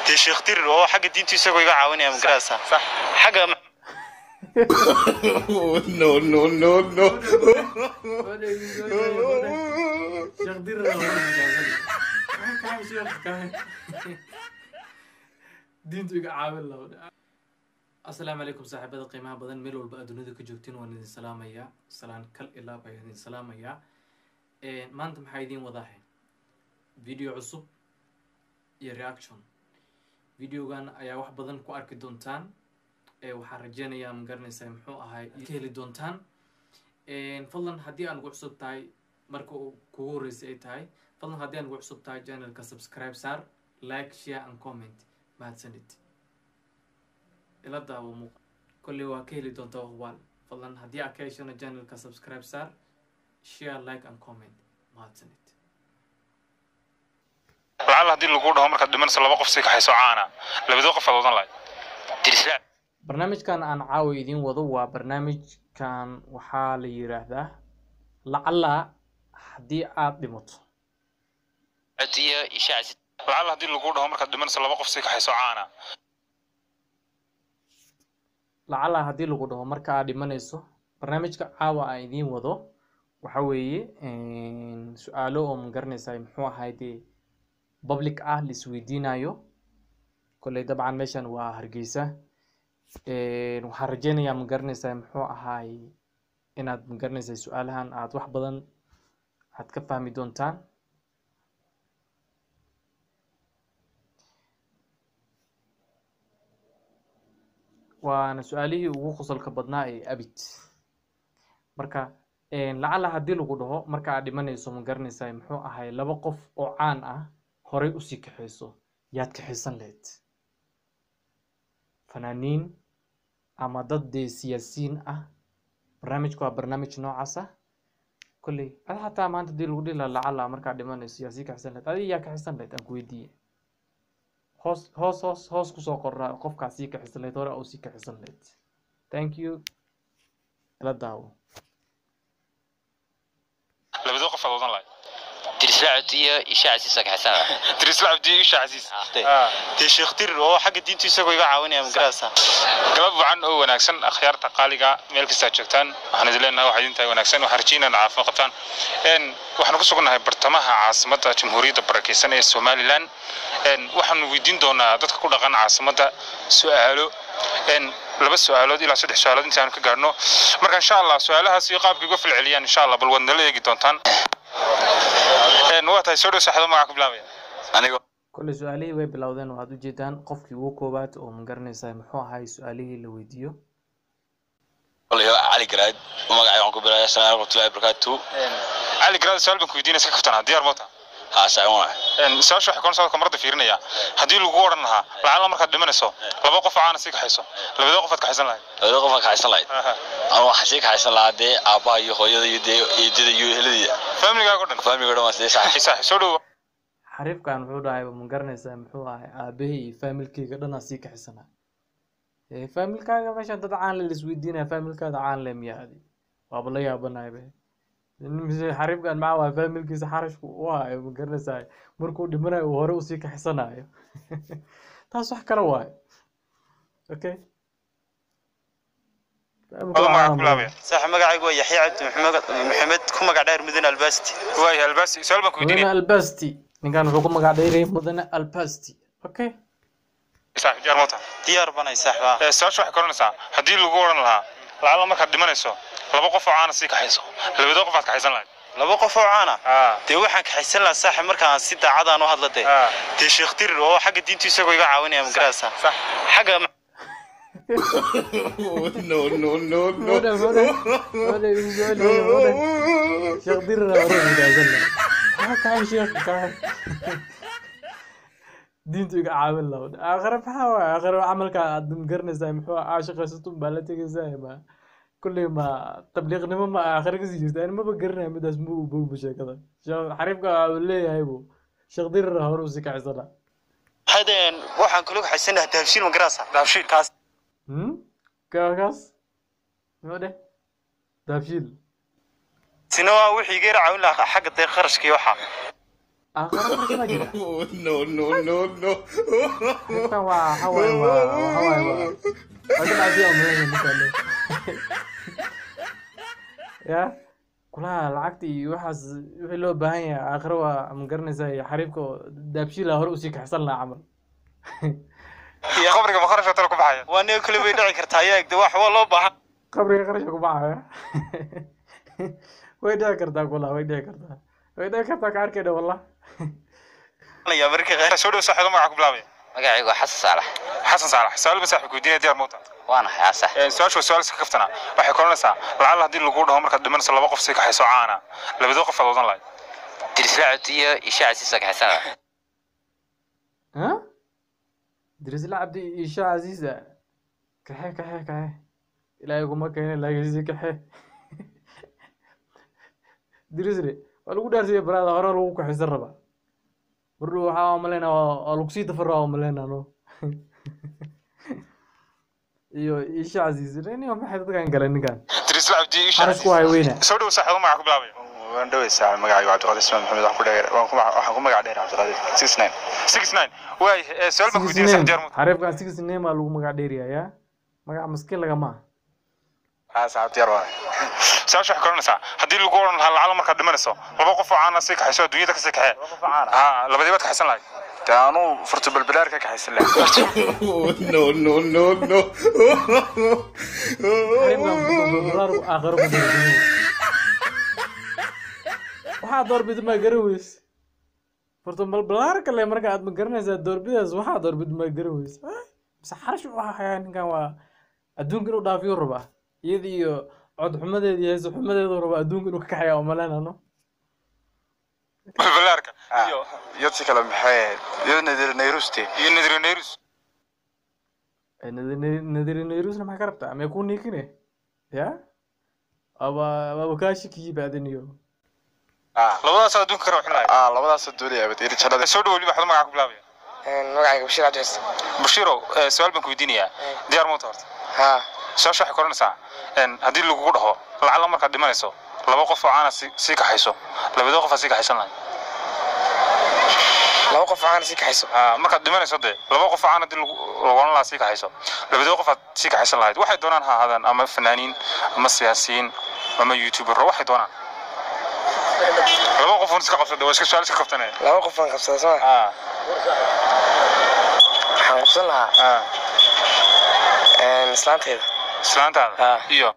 dee sheekh dirir oo xagga diintu isagoo iga caawinaya magarasa sax xagga no, no, no, no. Sheekh Dirir waa wanaagsan. Maxaa kaa sheekh kaa? diintu iga caawin lahaa asalaamu calaykum saaxiibada qiimaha badan meel walba aad dunida ka joogtiin waan idin salaamayaa salaan kal ilaa baa idin salaamayaa maanta maxaa idiin wadaahay video cusub iyo reaction videogan ayaa wax badan ku arki doontaan waxaan rajeynayaa ma garanaysaa muxuu ahay ka heli doontaan fadlan haddii aan ugu cusub tahay marka uu kugu horreysay ay tahay fadlan haddii aan ugu cusub tahay channelka subscribe saar like share and comment mahadsanid ila daawo muuqa kolley waa ka heli doontaa hubaal fadlan haddii aad ka heshana channelka subscribe saar share like and comment mahadsanid lacala haddii lagu dhaho markaad dhimanayso laba qof sii kaxayso caana labadoo qof aad wadan lahayd dirisla barnaamijkan aan caawa idiin wado waa barnaamijkan waxaa la yiraahdaa lacala haddii aad dhimato iyo ishaac lacala haddii lagu dhaho markaad dhimanayso laba qof sii kaxayso caana lacala haddii lagu dhaho marka aad dhimanayso barnaamijka caawa aan idiin wado waxa weeye su-aalo oo ma garanaysaa muxuu ahay dee public ah la isweydiinayo kolley dabcan meeshan waa hargeysa waxaan rajeynayaa ma garanaysaa muxuu ahaay inaad ma garanaysaa su-aalahan aad wax badan aad ka fahmi doontaan waana su-aalihii ugu qosolka badnaa ee abid marka lacala haddii lagu dhaho marka aad dhimanayso ma garanaysaa muxuu ahay laba qof oo caan ah horay usii kaxayso yaad kaxaysan lahayd fanaaniin ama dad dee siyaasiyiin ah barnaamijku waa barnaamij noocaas ah kolley ad xataa maanta hadii lagu dhihi laha lacala markaad dhimanayso yaa sii kaxaysan lahayd adiga yaa kaxaysan lahayd aan ku weydiiye hoos hoos hoos hoos kusoo qorraa qofkaa sii kaxaysan lahayd hore oo sii kaxaysan lahayd thank you ila daawo labadoo qof aad wadan lahayd dirislacud iyo ishaac si sakaxsan dirisla cabdi isha casiis dee sheekh dirir oo xagga diintu isagoo iga caawinaya magarasa galab wacan oo wanaagsan akhyaarta qaaliga meel kasta aad joogtaan waxaan idin leenahay waxaa idin tahay wanaagsan waxaan rajeynaa caafimaad qabtaan waxaanu ku sugannahay bartamaha caasimadda jamhuuriyadda barakeysan ee somalilan waxaanu weydiin doonaa dadka ku dhaqan caasimadda su-aalo laba su-aalood ilaa saddex su-aalood inta aanu ka gaadhno marka insha allah su-aalahaas iyo qaabkay uga falceliyaan insha allah bal waad nala eegi doontaan waa tahay soo dhow saaxiibo magaca ku bilaabaya anigo kolley su-aalihii way bilowdeen waxaad ujeedaan qofkii ugu koowaad oo ma garanaysaa muxuu ahay su-aalihii la weydiiyo kolay cali garaad magacay waxaan ku bilaaya asalaam raxmatullahi barakaatu cali garaad su-aal baan ku weydiinaya iska kaftanaa diyaar moota haa saawan su-aasha waxay koonsa kamarada fiirinaya haddii lagu odhan lahaa lacala markaad dhimanayso laba qof oo caana sii kaxayso labadoo qof aad kaxaysan lahayd labada qof aan kaxaysan lahayd anu waxaan sii kaxaysan lahaa dee aabbaha iyo hooyada iyo dee eedada iyo eheladiida familigaaga o dhan faamiga dhan waa sidee sax saaxib soo dhowo xariifkan wuxuu dhahay ma garanaysaa muxuu ahay aabahey iyo faamilkeyga dhanaa sii kaxisana faamilkaaga meeshan dad caan le laisweydiinaya faamilkaada caan le miyaa adi waaba la yaabanahay be mise xariifkan maxaa waay faamilkiisa xarashku u hayo ma garanaysaa markuu dhimanayo uu hore usii kaxisanayo taas wax kale waayo okay adoo magaca ku bilaabaya saaxiib magacaygu waa yaxya cabdi maxamed maxamed ku magac dheer mudane albasti waaya albaasi su-aal baan ku mudane weydiinaya albasti ninkan wuxuu ku magac dheerayay mudane albasti okay saaxib diyaar moota diyaar banay saaxiiba su-aasha waxay koranaysaa haddii lagu odhan lahaa lacala markaad dhimanayso laba qof oo caana sii kaxayso labadoo qof aad kaxaysan lahayd laba qof oo caana Ah. dee waxaan kaxaysan lahaa saaxiib markaan si daacadaan u hadla dee Ah. dee sheekh dirir oo xagga diintu isagoo iga caawinaya magarasa sax xagga no, no, no, no. Muda, muda. Muda, visual, muda. Sheekh Dirir aa hore wadaagsan lahaa. Maxaa kahay sheekh kahay? Diintu iga caawin lahaa. Aakhire maxaa waay? Aakhire camalka aad garanaysaa muxuu aa shaqaysato baa la tegaysaa ma kulley ma tabliiqnimo ma aakhire kasii jirta ani maba garanayo midaas ma u bogba sheekada Sheekh- xariifka uu leeyahay bu sheekh dirir aa hore usii kacisana hadeen waxaan kula kaxaysan lahaa dahabshiil magarasa daabshiil kaas hmm kaakaas muxuu dheh daabshiil sina waa wixii iga yar caawin lahaa xagga dee kharashka iyo waxa aakhira kharash baa jira Oh, no, no, no, no. Ninkan waa waxa waaye waa waxa waaye waa waa dhinaciisa umaleynaya ninkan ya kulaha lacagta iyo waxaas wixii loo baahan yahay aakhiro waa ma garanaysaa iyo xariifka oo daabshiila hore usii kaxsan lahaa camal iyo qabriga ma kharash talo ku baxaya waa nin kale way dhici kartaa ayaa egda wax waa loo baahan qabriga qarashka ku baxaya way dhici kartaa kulaha way dhici kartaa way dhici kartaa ka arkayna wallah ya marka qaar soo dhow saaxiibo magaca ku bilaabaya magacaygu waa xasan saalax xasan saalax su-aal ba saaxiibku weydiinaya diyaar mawta waana xaasa su-aashu waa su-aal iska kaftana waxay koranaysaa lacala haddii lagu dhaho markaad dhimanayso laba qof sii kaxayso caana labadoo qof aad wadan lahayd dirisracud iyo ishaa casiisa kaxisana ها درس العبد إيشاع عزيزة كحي كحي كحي لا يقوم كاين لا يجزي كحي درس لي ولو دارس يا براد هرا لو كحي زربا برو ها ملينا ولو سي تفرا ملينا نو iyo isha aziz leni ma xad dadkan kale ninkan dirisla cabdi isha xaras ku hay weyna soo dhow saaxiibo magaca ku bilaabaya waan dhaweysaa magacaygu cabdiqaadir ismaan maxamed waxaan ku dheer waan ku waxaan ku magac dheer cabdiqaadir six nine six nine waay su-aal baan ku weydiinaya sax diyaar mawta xariifkan six name aa lagu magac dheeriyaa magac maskiin lagama aha haa saxaab diyaar waa su-aasha waxay koranaysaa haddii lagu odhan lahaa lacala markaad dhimanayso laba qof oo caana sii kaxayso adduunyada kasii kaxee ha labadii baad kaxaysan lahayd dee anuu furto balbalaar ka kaxaysan lahaa Oh, no, no, no, no. Xariifkan balbalaar aakhiro ku dara waxaa doorbid ma garan weys horta balbalaar kale marka aad ma garanaysaa doorbidaas waxaa doorbid ma garan weys mise xarash u ahayaa ninkan waa adduunka inuu dhaafiyo rabaa iyada iyo cod xumadeeda iyo heeso xumadeedu rabaa adduunka inuu ka kaxaya umaleynano balbalaarka iyo iyo si kale maxay ahayd iyo nadir nairusti iyo nadiro nairus nadiri nairusna maxaa ka rabtaa amee ku niikine ya aba aba kaashi kiyibaadin iyo labadaas adduunka ka rawxin lahayd aa labadaas doonaya abad iri jannada soo dhow weliba waxda magaca ku bilaabaya magacayga bashiir cabdicis bashiirow su-aal baan ku weydiinayaa diyaar mawta horta haa su-aasha waxay koranaysaa haddii lagugu dhaho lacala markaad dhimanayso laba qof oo caana sii sii kaxayso labadoo qof aad sii kaxaysan lahayd laba qof caana sii kaxayso Ah, markaad dhimanayso dee laba qof oo caana haddii lagu ogolan lahaa sii kaxayso labadoo qof aad sii kaxaysan lahayd waxay doonaan ha ahaadaan ama fanaaniin ama siyaasiyiin ama youtubero waxay doonaan laba qof un iska qabsada waa iska su-aal iska qabtanaya laba qof aan qabsada soo ma Ah, waxaan qabsan lahaa ah, islaanteeda islaantaada Ah. iyo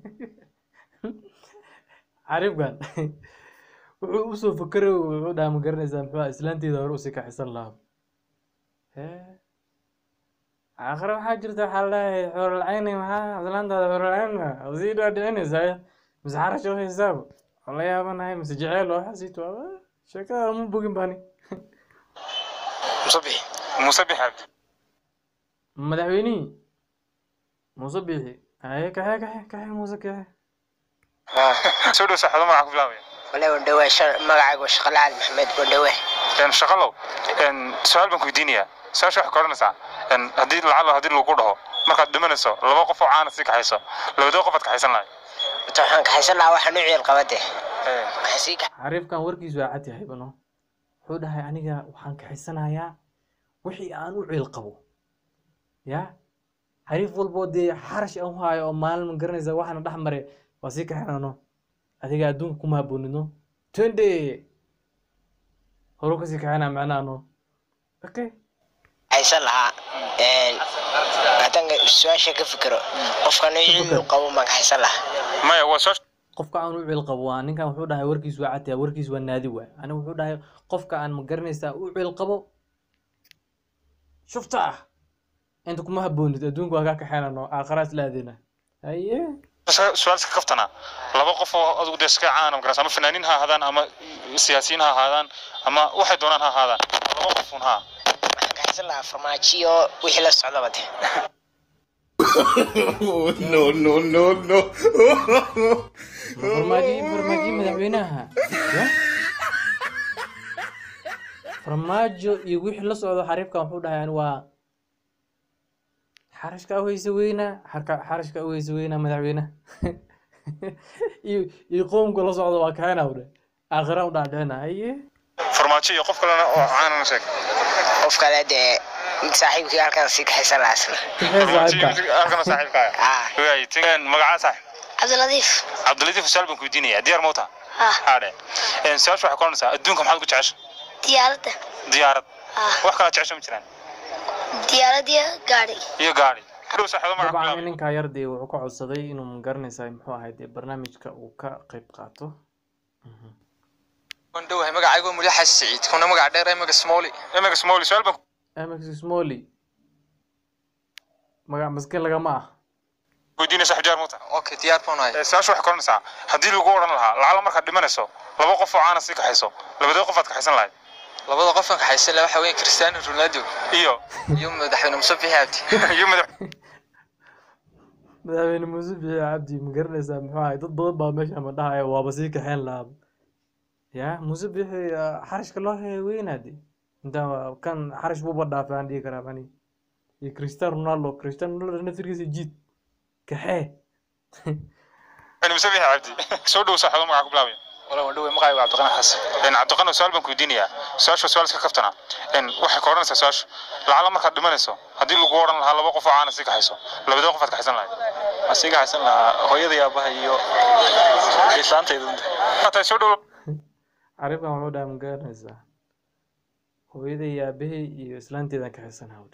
xariifkan wuxuu usoo fakeray wuxuu dhaha ma garanaysaa muxuu ahaa islaanteeda hore usii kaxisan lahaa hee aakhire waxaa jirta waxaa laleeyahay xoololacayni maxaa islaantaada xoololacayni sii dhaadhicinaysaa mise xarash oo haysaaba oo la yaabanahay mise jeceel oo xasiito sheekada ma bogin bani musabix muuse bixaabdi madaxweynihii muuse biixi haye kaxe kaxe kaxe muuse kaxe haa soo dhow saaxiibo magaca ku bilaabaya wale wandhawe magacayga waa shaqale cali maxamed wandhawe Een, shaqalow een, su-aal baan ku weydiinayaa su-aasha waxay koranaysaa een, haddii lacala haddii lagu dhaho markaad dhimanayso laba qof oo caana sii kaxayso labadoo qof aad kaxaysan lahayd wata waxaan kaxaysan lahaa waxaan u ciil qabade waxaan sii kax xariifkan warkiisu waa cad yahay bano wuxuu dhahay aniga waxaan kaxaysanayaa wixii aan u ciil qabo ya xariif walboo dee xarash aan u haayo oo maalin ma garanaysa waxaana dhex mare waa sii kaxinano adiga adduunka kuma haboonino twende horu kasii kaxina macnaano okay kaxaysan lahaa haddaan su-aasha ka fikiro qofkan u ciil u qabo maan kaxaysan lahaa maya waa soo qofka aan u ciil qabo waa ninkan wuxuu dhahay warkiisu waa cad yahay warkiisu waa naadi waay aniga wuxuu dhahay qofka aan ma garanaysaa u ciil qabo shufta ah inta kuma haboonid adduunka waa kaa kaxeynano aakharaas laadina haye su-aal iska kaftana laba qof oo adigu dee iska caana ma garanaysa ama fanaaniin ha ahaadaan ama siyaasiyiin ha ahaadaan ama waxay doonaan ha ahaadaan laba qof un ha waxaan kaxaysan lahaa farmaajiyo wixii la socdaba de Oh, no, no, no, no. farmaajo farmaajo madaxweynaha ya farmaajo iyo wixii la socdo xariifkan wuxuu dhahay ani waa xarashka aweyse weynaa xarka xarashka aweyse weynaa madaxweynaha iyo iyo qoomka la socdo waa kaxena u dhe aakhira u dhaadhicina haye farmaajo iyo qof kalena oo caanana sheeg qof kale dee mid saaxiibkii halkan sii kaxaysan lahaa isna halkana saaxiibkaaga Ah. waay tin magacaa saaxiib cabdiladiif cabdilatiif su'aal baan ku weydiinaya diyaar mawta ah haadhe su-aasha waxay koranaysaa adduunka maxaad ku jecesha diyaaradda diyaarad ah wax kala jecesha ma jiraan diyaaradiya gaadhi iyo gaari dhow saaxiibo magaca ku dabcan bilaabay ninkaa yardee wuxuu ka codsaday inuu magaranaysaa muxuu ahay dee barnaamijka uu ka qayb qaato waan dhowahay magacaygu mulyaxa siciid kuna magac dheer emaga smooli emaga small su'aal baan mx smolly magac maske lagama ah ku weydiinaya saaxiib diyaar mawta okay diyaar baan ahay su-aasha waxay koranaysaa haddii lagu odhan lahaa lacala markaad dhimanayso laba qof oo caana sii kaxayso labadee qof aad kaxaysan lahayd labada qofan kaxaysan laha waxa weyn cristiano ronaldo iyo iyo madaxweyne muuse bixi abdi iyo madax madaxweyne muuse biixi cabdi ma garanaysaa muxuu ahay dad badan baa meesha ma dhahaya waaba sii kaxeen lahaa ya muuse biixi ah, xarashka loo haya weynaade inta kan xarash buuba dhaafay aan dhihi karaa ani iyo cristiano ronaldo cristiano ronaldo naftirkiisa jiid kaxee muse bixi cabdi soo dhow saaxiibo magaca ku bilaabaya wala waan dhoway magacaygu cabdiqani xasan een cabdiqano su-aal baan ku weydiinayaa su-aasha su-aal iska kaftana een waxay ka odhanaysaa su-aasha lacala markaad dhimanayso haddii lagu odhan lahaa laba qof oo caana sii kaxayso labadee qof aad kaxaysan lahayd waxaan sii kaxaysan lahaa hooyada iyo aabaha iyo islaantayda hataa soo dhow caribkan wuxuu dhaha ma garanaysaa hooyaday iyo aabahey iyo islaanteedan kaxaysan hawde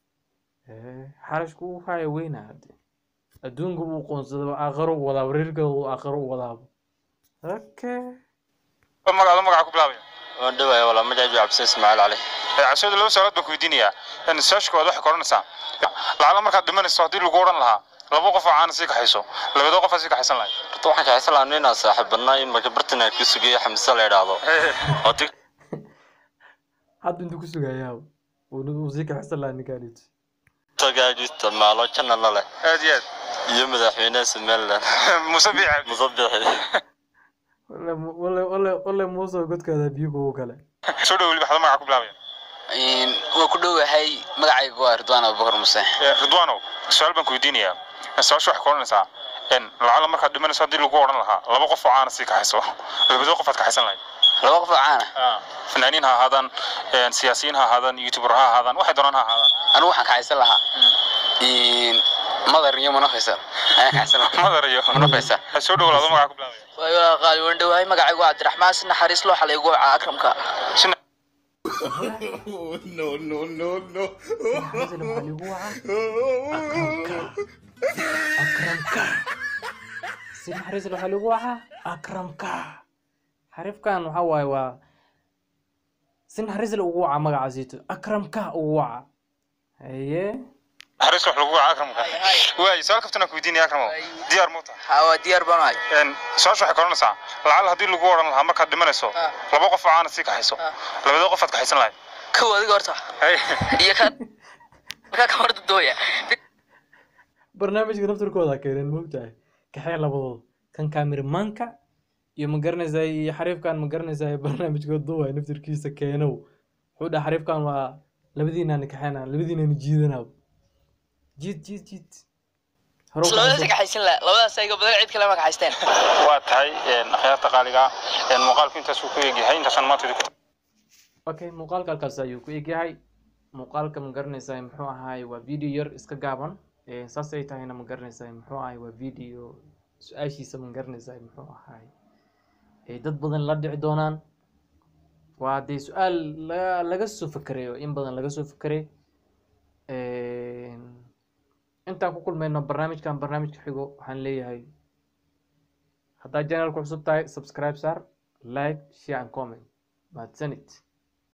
xarashku uu haya weyna hade adduunka uu qoonsado aakharo u wadaabo reerkooda uu aakharo u wadaabo okay magacaado magaca ku bilaabaya waan dhowahay walaa magacaygu cabdisaan ismaaciil cali cabsiyada laba su-aalood baan ku weydiinayaa een su-aasha koowaad waxay ka odhanaysaa lacala markaad dhimanayso haddii lagu odhan lahaa laba qof oo caana sii kaxayso labadee qof aad sii kaxaysan lahayd horta waxaan kaxaysan lahaa ninaa saaxiibbanaa in marka bartan aan ku sugayo xamse la idhaahdo oo tig hadda intuu ku sugayaa uu sii kaxaysan lahaa ninkaanit tagaagu isticmaalo janalna leh aad iyo aad iyo madaxweynaha somaliland muuse biixi cabdi musabixi wale wale wale wale muuse godkaada biyo kugu kale soo dhow weliba waxda magaca ku bilaabaya waa ku dhowahay magacaygu waa ridwaan abubakar muse Ee, ridwaanow su-aal baan ku weydiinayaa su-aasha waxay ka odhanaysaa een lacala markaad dhimanayso haddii lagu odhan lahaa laba qof oo caana sii kaxayso labadee qof aad kaxaysan lahayd laba qof oo caana fanaaniin ha ahaadaan een siyaasiyiin ha ahaadaan youtuber ha ahaadaan waxay doonaan ha ahaadaan anigu waxaan kaxaysan lahaa madar iyo munafaysa ayaan kaxaysan lahaa madar iyo munafaysa soo dhow laado magaca ku bilaabaya waayo qaali waan dhowahay magacaygu waa cabdiraxmaan si naxariis loo xalay gooca akramka no, no, no, no. Hazal waxaa lagu wacaa akramka akramka si naxariis leh waxaa lagu wacaa akramka xarifkan waxa waaye waa si naxariis leh ugu wacaa magacaasiito akramka ugu wacaa haye naxariis wax lagu waca akramka waay su-aal kaftana ku weydiinaya akramo diyaar muuta haa waa diyaar baan ahay een su-aasha waxay ka odhanaysaa lacala haddii lagu odhan lahaa markaad dhimanayso Ah. laba qof oo caana sii kaxayso Ah. labadee qof aad kaxaysan lahayd kow adiga horta Hey. iyo kan markaa ka horta dooya barnaamijka naftirkooda keeneen moogtahay kaxee labadooda kan kaamiramanka iyo ma garanaysaa iyo xariifkan ma garanaysaa barnaamijkooda duway naftirkiisa keenow wuxuu dhaha xariifkan waa labadiinaan kaxeena labadiinaan jiidanaa jiid jiid jiid Hore u labadaas kaxayso. kaxaysan lahaa labadaas ayga badan cid kale ma kaxaysteen waa tahay een akhyaarta qaaliga een muuqaalku intaas uu ku egyahay intaasaan maanta idinku okay muuqaalka halkaas ayuu ku egyahay muuqaalka ma garanaysaa muxuu ahaay waa video yar iska gaaban Eh, saas ay tahayna ma garanaysaa muxuu ahaay waa video su-aashiisa ma garanaysaa muxuu ahaay Eh, dad badan la dhici doonaan waa dee su-aal laga laga soo fekeray oo in badan laga soo fekeray intaan ku kulmayno barnaamijkan barnaamijka xigo waxaan leeyahay haddaad channelku cusub tahay subscribe saar like share and comment mahadsanid